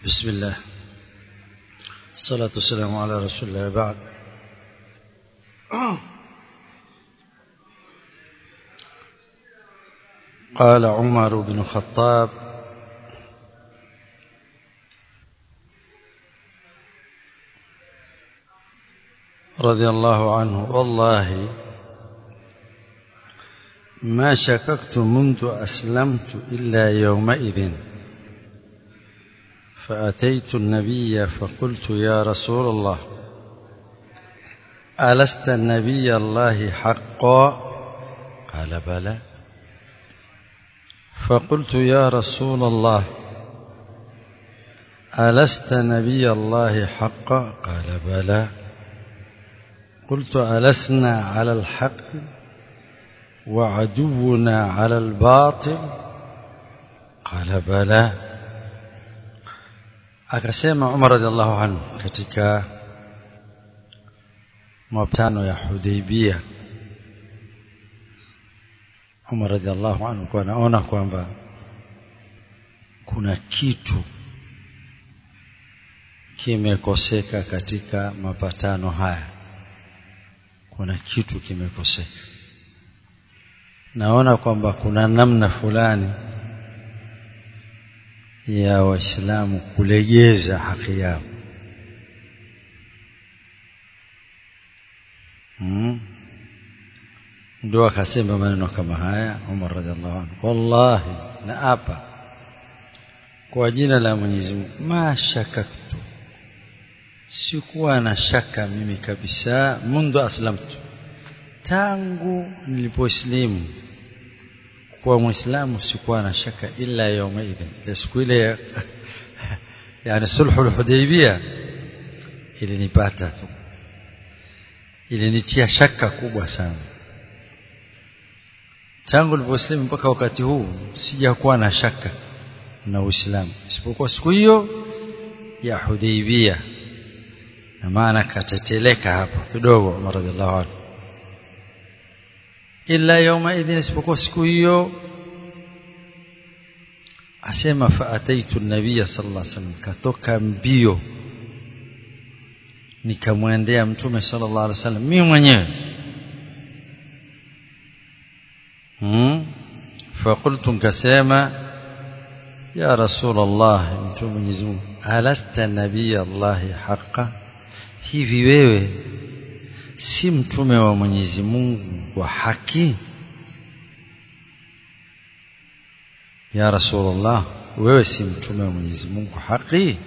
بسم الله الصلاة والسلام على رسول الله بعد قال عمر بن الخطاب رضي الله عنه والله ما شككت منذ أسلمت إلا يومئذ فأتيت النبي فقلت يا رسول الله ألست النبي الله حقا قال بلى فقلت يا رسول الله ألست نبي الله حقا قال بلى قلت ألسنا على الحق وعدونا على الباطل قال بلى akasema Umar radhiallahu anhu katika mapatano ya Hudaybia Umar radhiallahu anhu kwa anaona kwamba kuna kitu kimekoseka katika mapatano haya kuna kitu kimekoseka naona kwamba kuna namna fulani ya waislamu kulegeza haki yao hmm. ndio akasema maneno kama haya Umar radhiallahu anhu wallahi na hapa kwa jina la Mwenyezi Mungu ma shakaktu sikuwa na shaka mimi kabisa mundu aslamtu tangu nilipoislimu kuwa muislamu sikuwa na shaka illa yawma idhin siku ile yani sulhu al-hudaybiyah ilinipata tu ilinitia shaka kubwa sana tangu niliposlimu mpaka wakati huu sijakuwa na shaka na uislamu isipokuwa siku hiyo ya hudaybiyah na maana kateteleka hapo kidogo Umar radhiallahu anhu illa yawma idhin isipokuwa siku hiyo asema faataitu nabiyya sallallahu alaihi wasallam katoka mbio nikamwendea mtume sallallahu alaihi wasallam mimi mwenyewe hmm فقلت nkasema ya rasul allah mtume mwenyezi Mungu alasta nabiy allah haqqan hivi wewe si mtume wa Mwenyezi Mungu wa haki ya Rasulullah wewe si mtume wa Mwenyezi Mungu haki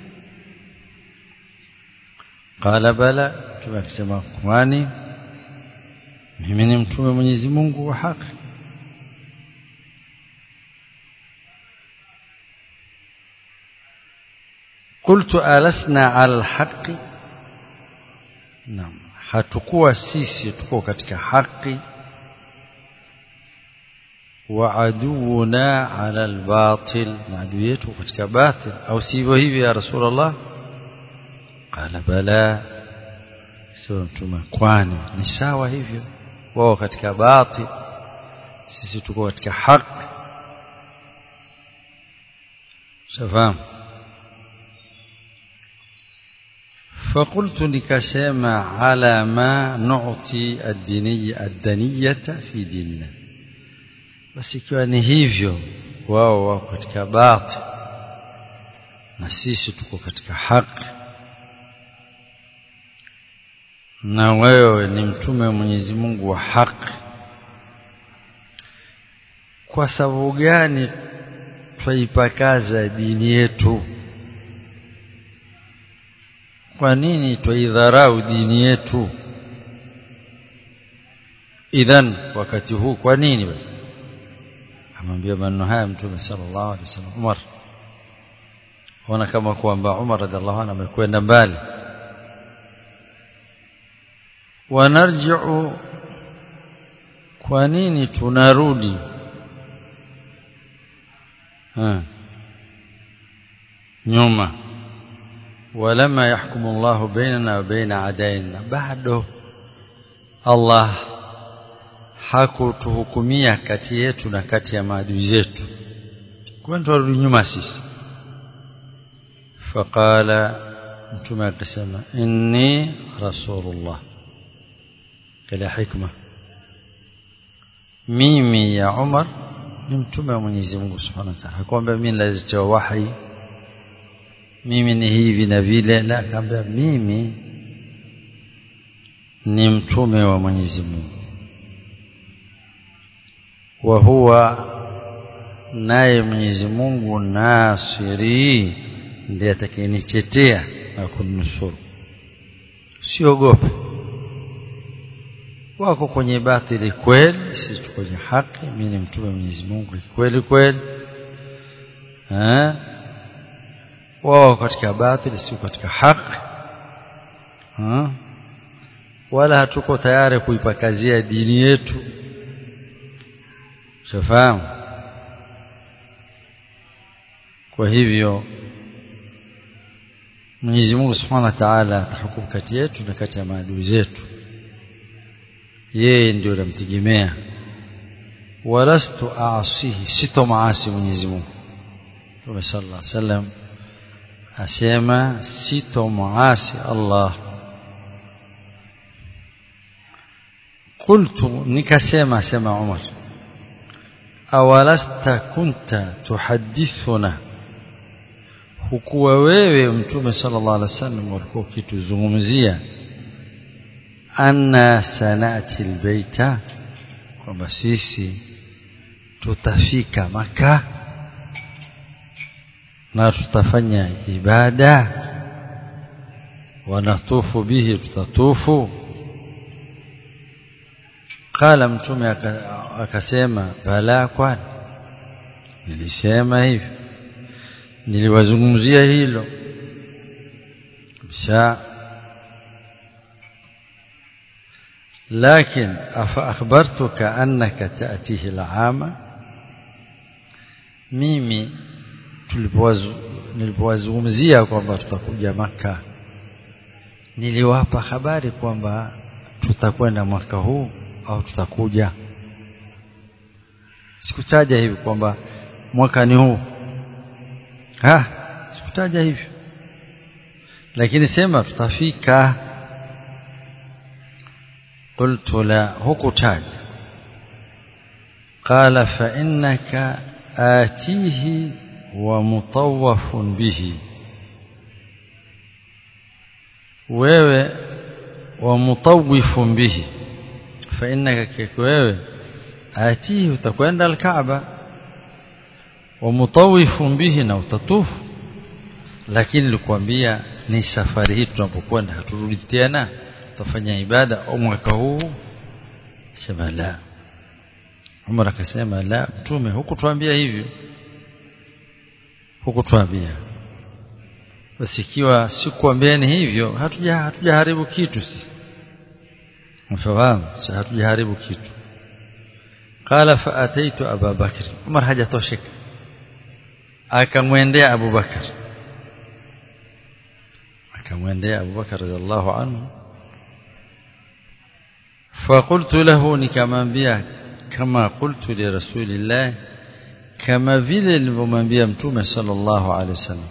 qala bala mtume akisema kwani mimi ni mtume wa Mwenyezi Mungu wa haki قلت ألسنا على الحق نعم hatukuwa sisi tuko katika haki wa aduuna ala albatil na adui yetu katika batil au sivyo hivi ya rasulullah qala bala sio mtume kwani ni sawa hivyo wao katika batil sisi tuko katika haki shafahamu فقلت nikasema على ما نعطي الدينية الدنية في ديننا basi ikiwa ni hivyo wao wako katika batil na sisi tuko katika haki na wewe ni mtume wa Mwenyezi Mungu wa haki kwa sababu gani twaipakaza dini yetu kwa nini twaidharau dini yetu idhan wakati huu kwa nini basi amwambia maneno haya mtume sallallahu alaihi wasallam Umar ona kama kwamba Umar radhiallahu anhu amekwenda mbali wanarji'u kwa nini tunarudi ha nyuma ولما يحكم الله بيننا وبين عدائنا bado Allah hakutuhukumia kati yetu na kati ya maadui zetu kwa turudi nyuma sisi faqala mtume akasema inni rasulullah kala hikma mimi ya Umar ni mtume wa Mwenyezi Mungu Subhanahu wa Ta'ala hakwambia mimi naletewa wahi mimi ni hivi na vile la akamwambia mimi ni mtume wa Mwenyezi Mungu wa huwa naye Mwenyezi Mungu nasiri ndiye atakayenichetea na kunusuru siogope wako kwenye batili kweli sisi tuko kwenye haki mimi ni mtume wa Mwenyezi Mungu kweli kweli eh wao katika batili sio katika haki ha? wala hatuko tayari kuipakazia dini yetu shafahamu kwa hivyo Mwenyezi Mungu Subhanahu wa Ta'ala atahukumu kati yetu na kati ya maadui zetu yeye ndio namtegemea walastu aasihi sito maasi Mwenyezi Mungu Mtume sallallahu alaihi wasallam asema sito maasi Allah qultu nikasema sema Umar awalasta kunta tuhaddithuna hukuwa wewe mtume sallallahu alaihi wasallam ulikuwa ukituzungumzia anna sanati albayta kwamba sisi tutafika maka na tutafanya ibada wanatufu bihi tutatufu qala mtume akasema bala kwani nilisema hivi niliwazungumzia hilo kabisa لكن أفأخبرتك أنك تأتيه العام mimi nilipowazungumzia kwamba tutakuja maka niliwapa habari kwamba tutakwenda mwaka huu au tutakuja sikutaja hivi kwamba mwaka ni huu ha sikutaja hivyo lakini sema tutafika قلت لا hukutaja قال فإنك آتيه ومطوف به wewe ومطوف به فإنك wewe آتيه utakwenda الكعبة ومطوف به na utatufu lakini nilikwambia ni safari hii tunapokwenda haturudi tena tutafanya ibada au mwaka huu sema la Umar akasema la mtume hukutuambia hivyo hukutuambia basi ikiwa sikuambieni hivyo hatuja hatujaharibu kitu sisi mfahamu hatujaharibu kitu qala fa ataitu Abu Bakr Umar hajatosheka akamwendea Abu Bakar akamwendea Abu Bakar radhiallahu anhu فقلت له nikamwambia kama qultu li rasulillah kama vile nilivyomwambia mtume sallallahu alaihi wasallam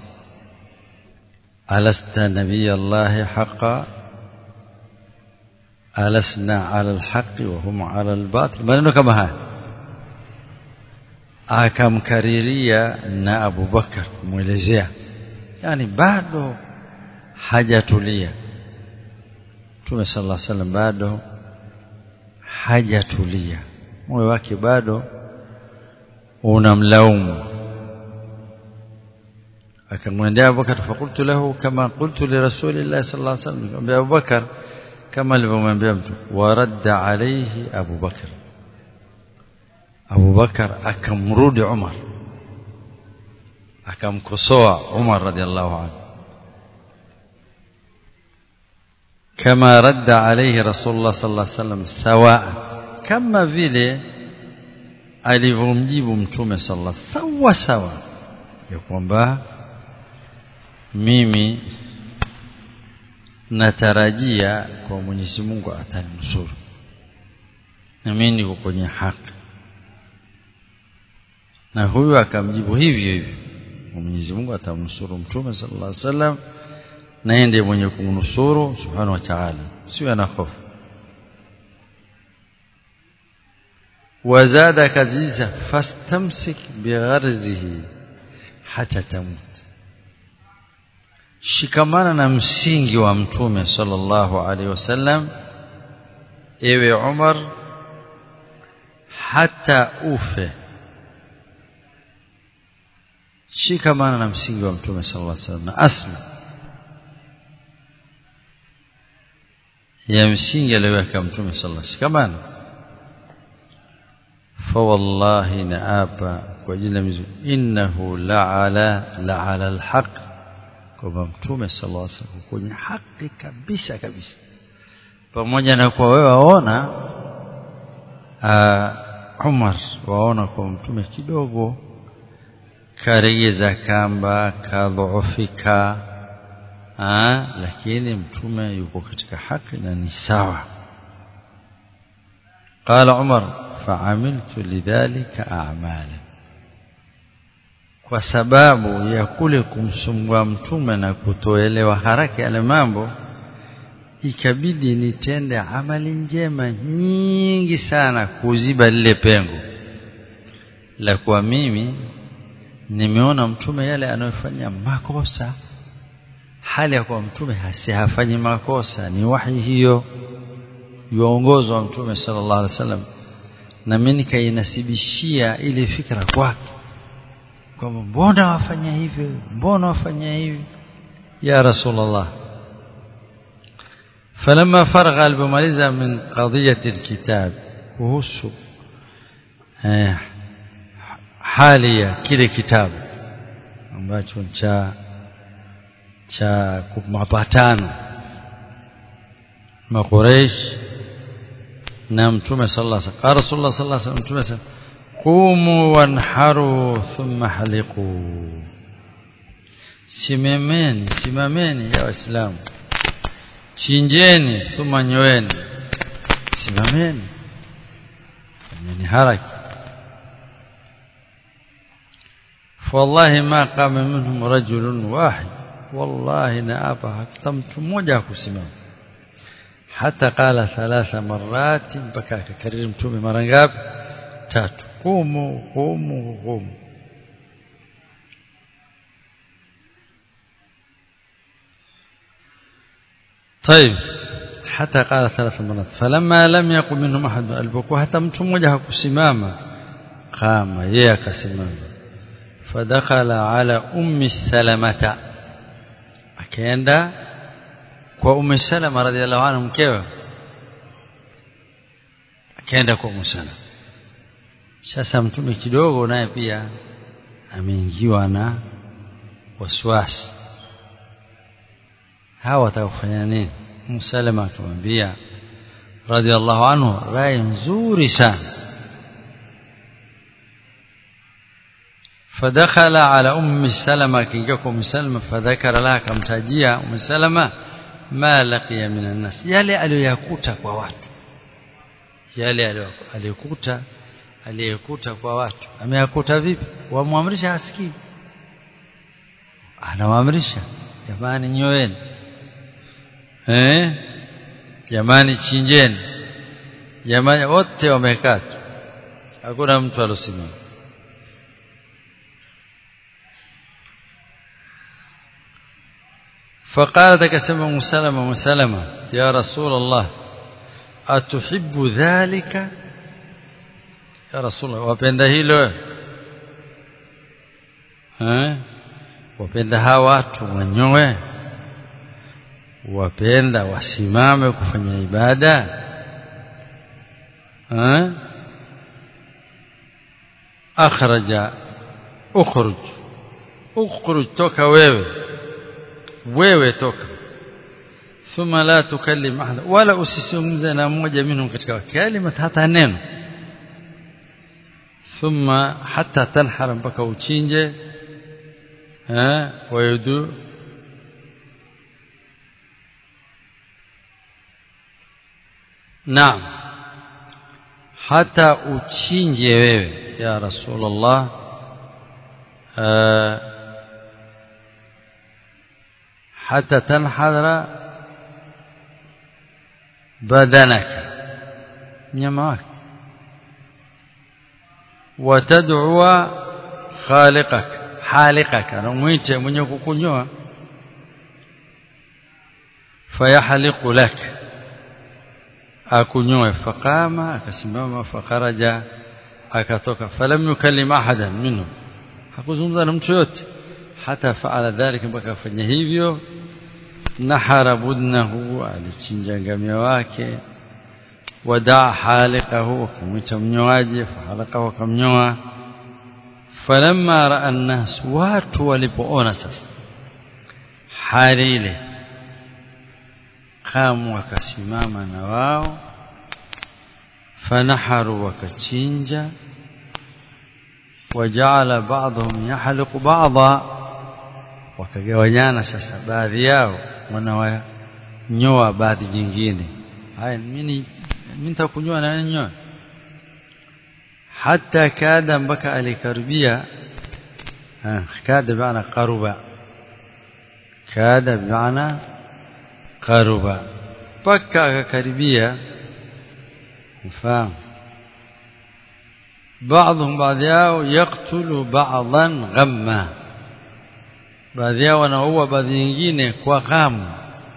alasta nabiy allah haqa alasna ala alhaq wa hum ala albatil maneno kama haya akamkariria na Abu Bakar kumwelezea yani bado hajatulia Mtume sallallahu alaihi wasallam bado hajatulia moyo wake bado unamlaumu akamwendea Abubakar fakultu lahu kama qultu li rasulillah sallallahu alaihi wasallam akamwambia Abubakar kama alivyomwambia mtu waradda alayhi Abubakar Abubakar akamrudi Umar akamkosoa Umar radhiallahu anhu كما رد عليه رسول الله صلى الله عليه وسلم سواء كما vile alivyomjibu mtume sallallahu sawa sawa ya kwamba mimi natarajia kwa Mwenyezi Mungu ataninusuru na mimi niko kwenye haki na huyu akamjibu hivyo hivyo Mwenyezi Mungu atamnusuru mtume sallallahu alaihi wasallam na yeye ndiye mwenye kumnusuru subhanahu wa ta'ala sio ana hofu wazada kaziza fastamsik bigharzihi hata tamut shikamana na msingi wa mtume sallallahu alaihi wasallam ewe Umar hata ufe shikamana na msingi wa mtume sallallahu alaihi wasallam na asli ya msingi aliyoweka mtume sallallahu alaihi wasallam shikamana fa wallahi naapa kwa jina mizu innahu la'ala la'ala alhaq kwamba mtume sallallahu alaihi wasallam kwenye haki kabisa kabisa pamoja na kwa wewe waona Umar waona kwa mtume kidogo karegeza kamba kadhoofika lakini mtume yuko katika haki na ni sawa قال عمر فعملت لذلك اعمالا kwa sababu ya kule kumsumbua mtume na kutoelewa haraka yale mambo ikabidi nitende amali njema nyingi sana kuziba lile pengo la kwa mimi nimeona mtume yale anayofanya makosa hali ya kuwa mtume hafanyi makosa ni wahi hiyo yuongozwa mtume sallallahu alaihi wasallam na mimi nikainasibishia ile fikra kwake kwamba mbona wafanya hivyo mbona wafanya hivi ya rasulullah فلما فرغ البماليزا من قضية الكتاب kuhusu eh, hali ya kile kitabu ambacho cha cha mapatano maqureish na mtume sallallahu alaihi wasallam rasulullah sallallahu alaihi wasallam mtume qumu wanharu thumma haliqu simameni simameni ya waislamu chinjeni thumma nyoeni simameni fanyeni haraka والله ما قام منهم رجل واحد والله نأبى حتى mtu mmoja kusimama hata qala thalatha marrat mpaka akakariri mtume mara ngapi tatu qumu qumu qumu طيب حتى قال ثلاث مرات فلما لم يقم منهم احد alipokuwa hata mtu mmoja hakusimama kama yeye akasimama fadakhala ala ummi salamata akaenda kwa ummi salama radhiallahu anha mkewe akaenda kwa ummi salama sasa mtume kidogo naye pia ameingiwa na wasiwasi hawa watakufanya nini Musalama akamwambia radhiallahu anhu rai nzuri sana فدخل على ام سلمة كينجاكو ام سلمة فذكر لها كمتاجيا ام سلمة ما لقي من الناس yale aliyoyakuta kwa watu yale aliyokuta aliyokuta kwa watu ameyakuta vipi wamwamrisha asikii anawaamrisha jamani nyoeni eh jamani chinjeni jamani wote wamekaa hakuna mtu alosimama فقالت كسمة مسلمة مسلمة يا رسول الله أتحب ذلك يا رسول الله wapenda hilo eh wapenda hawa watu wanyoe wapenda wasimame kufanya ibada eh akhraja ukhruj ukhruj toka wewe wewe toka thumma la tukallim ahada wala usisungumze na mmoja minhum katika kalima hata neno thumma hatta tanhara mpaka uchinje eh wayudu naam hata uchinje wewe ya rasulullah حتى تنحدر بدنك mnyama wake watad'ua khaliqak halikak anamwite mwenye kukunyoa fayahliqu lak akunyoe faqama akasimama fakaraja akatoka falam yukallim ahadan minhum hakuzungumza na mtu yote hata faala dhalika mpaka afanya hivyo nahara budnahu alichinja ngamia wake wadaa haliqahu akamwita mnyoaji fahalaqahu akamnyoa falamma raa an-nas watu walipoona sasa hali ile kamu wakasimama na wao fanaharu wakachinja wajala ba'dhum yahliqu ba'dha wakagawanyana sasa baadhi yao wanawanyoa baadhi nyingine haya mimi mimi nitakunyoa na nyoa hata kada mpaka alikaribia kada maana qaruba kada maana qaruba mpaka akakaribia mfahamu بعضهم بعض yao يقتل بعضا غما baadhi yao wanaua baadhi nyingine kwa ghamu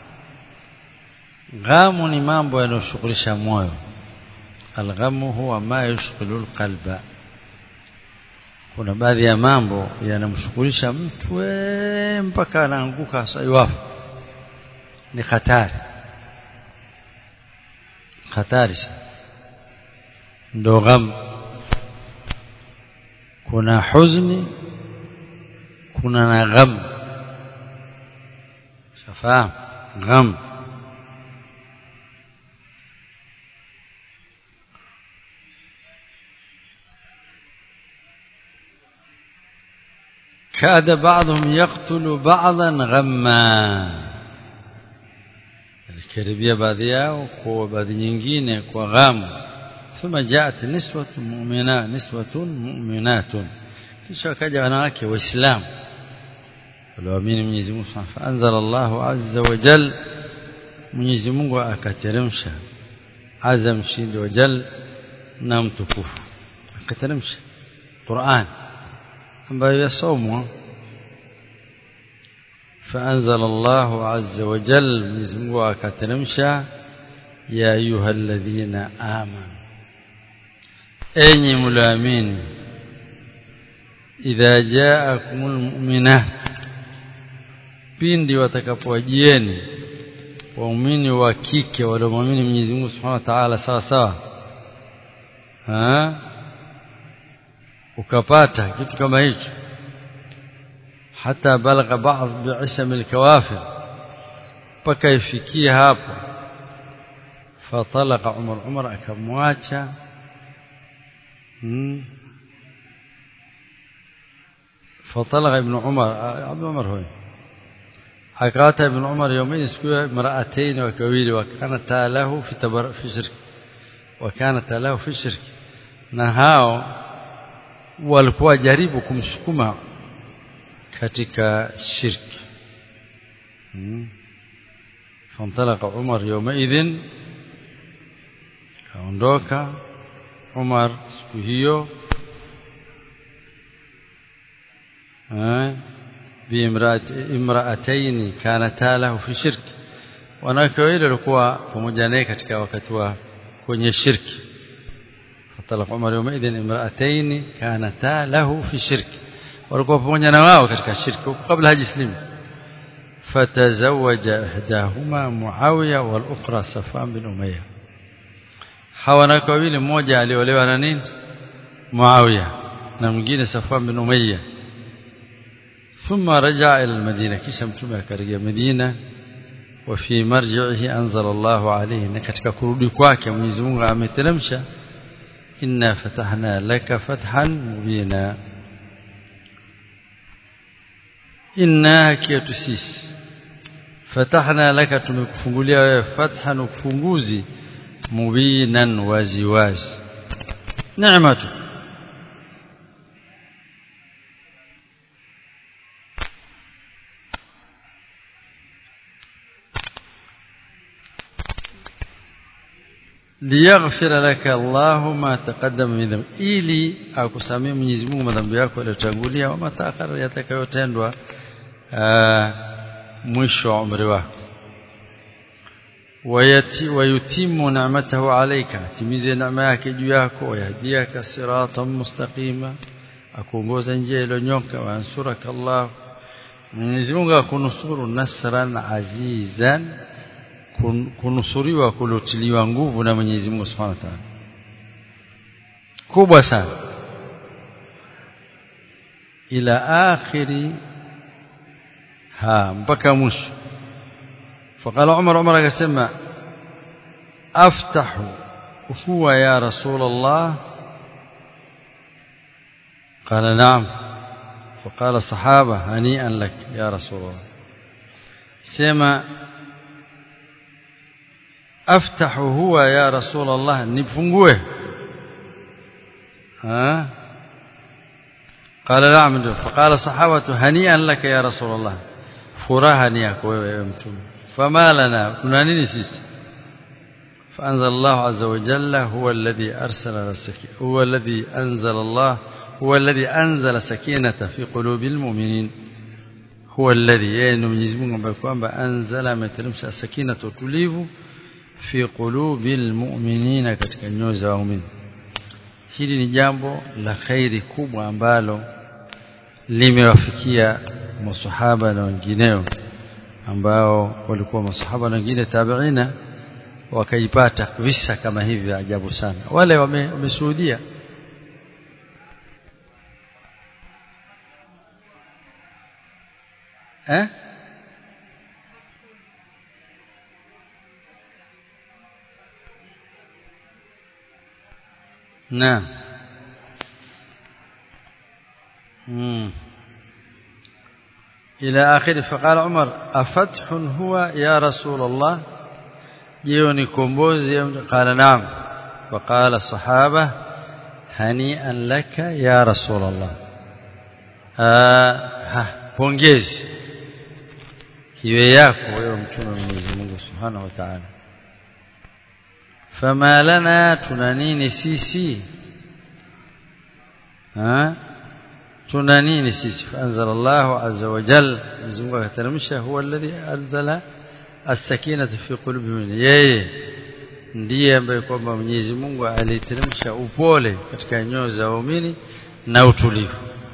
ghamu ni mambo yanayoshughulisha moyo alghamu huwa ma yushghilu alqalba kuna baadhi ya mambo yanamshughulisha mtu mpaka anaanguka saiwafu ni hatari hatari sana ndo ghamu kuna huzuni kuna na gham shafahamu gham كاد بعضهم يقتل بعضا غما الكربيه baadhi yao kwa baadhi nyingine kwa ghamu ثم جاءت نسوة مؤمنات نسوة مؤمنات kisha wakaja wanawake waislamu walioamini Mwenyezi Mungu faanzala Allahu azza wa jal Mwenyezi Mungu akateremsha azza mshindi wa jal na mtukufu akateremsha Qur'an ambayo yasomwa فأنزل الله عز وجل Mwenyezi Mungu akateremsha ya ayyuhalladhina amanu enyi mlioamini idha jaakumul mu'minat pindi watakapowajieni waumini wa kike waliomwamini Mwenyezi Mungu Subhanahu wa Ta'ala sawa sawa ha ukapata kitu kama hicho hata balagha baadhi bi'isam al-kawafir mpaka ifikie hapo fatalaqa Umar Umar akamwacha فطلق ابن عمر عبد عمر هو حكات ابن عمر يومين سكوا امرأتين وكويل وكانت له في تبر في شرك وكانت له في شرك نهاو walikuwa jaribu kumsukuma katika shirki fantalaka Umar yawmaidhin kaondoka Umar siku hiyo biimraataini kanata lahu fi shirki wanawake wawili walikuwa pamoja naye katika wakati wa kwenye shirki fatalaq Umar yawmaidhin imraataini kanata lahu fi shirki walikuwa pamoja na wao katika shirki kabla hajislimu fatazawaja ihdahuma Muawiya wal ukhra Safwan bin Umayyah hawa wanawake wawili mmoja aliolewa na nini Muawiya na mwingine Safwan bin Umayyah ثم رجع إلى المدينة كيشا متومة كرجع مدينة وفي مرجعه أنزل الله عليه نكتك كرودي كواك Mwenyezi Mungu ameteremsha inna fatahna laka fathan mubina inna hakiyatu sisi fatahna laka tumekufungulia wewe fathan ufunguzi mubinan waziwazi neematu liyaghfira laka Allahu ma taqaddama min dhanbi ili akusamee Mwenyezi Mungu madhambi yako yaliyotangulia au mataakhara yatakayotendwa mwisho wa umri wako wayati wayutimu ni'matahu alayka timize neema yake juu yako wayahdiaka siratan mustaqima akuongoza njia iliyonyoka wansuraka Allah Mwenyezi Mungu akunusuru nasran azizan kunusuriwa kulotiliwa nguvu na Mwenyezi Mungu Subhanahu wa Ta'ala kubwa sana ila akhiri ha mpaka mwisho فقال عمر عمر akasema aftahu huwa ya rasul Allah قال نعم فقال الصحابه هنيئا لك يا رسول الله سما افتح هو يا رسول الله nifungue ها قال نعم فقال الصحابه هنيئا لك يا رسول الله furaha ni yako wewe mtume fama lana tuna nini sisi فأنزل الله عز وجل هو الذي أرسل السكينة هو الذي أنزل الله هو الذي أنزل سكينة في قلوب المؤمنين هو الذي يعني Mwenyezi Mungu ambaye kwamba anzala ameteremsha sakina utulivu fi qulubil mu'minina katika nyoyo za waumini hili ni jambo la khairi kubwa ambalo limewafikia masahaba na wengineo ambao walikuwa masahaba na wengine tabiina wakaipata visa kama hivi ajabu sana wale wameshuhudia eh نعم امم إلى آخره فقال عمر أفتح هو يا رسول الله جيوني كومبوزي قال نعم وقال الصحابة هنيئا لك يا رسول الله ها pongezi iwe yako wewe mtume wa Mwenyezi Mungu Subhanahu wa Ta'ala fama lana tuna nini sisi ha tuna nini sisi anzala Allahu azza wa jalla Mwenyezi Mungu akateremsha huwa alladhi anzala as-sakinata fi qulubihim yeye ndiye ambaye kwamba Mwenyezi Mungu aliteremsha upole katika nyoyo za waumini na utulivu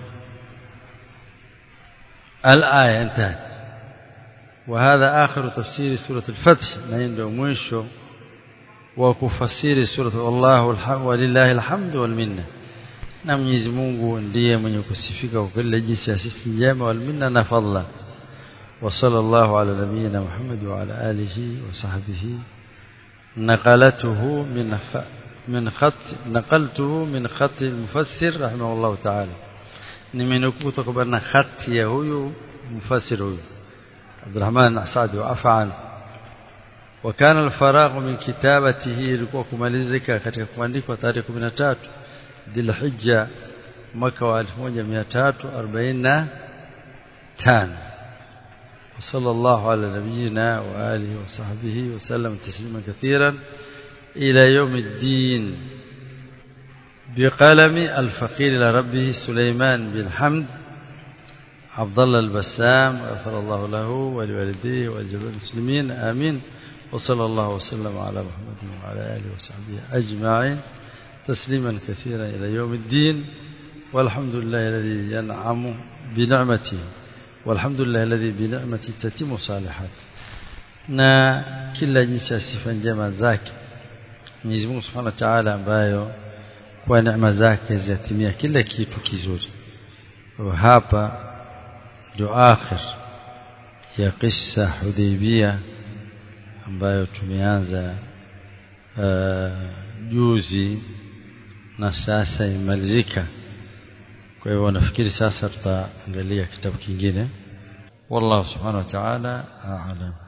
الآية انتهت وهذا آخر تفسير سورة الفتح نيندو مwisho وكفسير سورة الله الحمد ولله الحمد والمنة na Mwenyezi Mungu ndiye mwenye kusifika kwa kila jinsi ya sisi njema wal minna na fadla wa sallallahu ala nabiyyina Muhammad wa ala alihi wa sahbihi naqalatuhu min min khat naqaltuhu min khat al-mufassir rahimahullah ta'ala nimenukuu kutoka na khati ya huyu mfasir huyu Abdurrahman Asadi wa afan وكان الفراغ من كتابته ilikuwa kumalizika katika kuandikwa tarehe 13 Dhulhijja mwaka wa 1345 وصلى الله على نبينا وآله وصحبه وسلم تسليما كثيرا إلى يوم الدين بقلم الفقير إلى ربه سليمان بن حمد عبد الله البسام غفر الله له ولوالديه ولجميع المسلمين آمين وصلى الله وسلم على محمد وعلى آله وصحبه أجمعين تسليما كثيرا إلى يوم الدين والحمد لله الذي ينعم بنعمته والحمد لله الذي بنعمته تتم صالحات na kila jinsi ya sifa njema zake Mwenyezi Mungu Subhanahu wa Ta'ala ambayo kwa neema zake zatimia kila kitu kizuri hapa ndio akhir ya kisa Hudaybiyah ambayo tumeanza juzi na sasa imalizika kwa hivyo nafikiri sasa tutaangalia kitabu kingine wallahu subhanahu wa ta'ala a'lam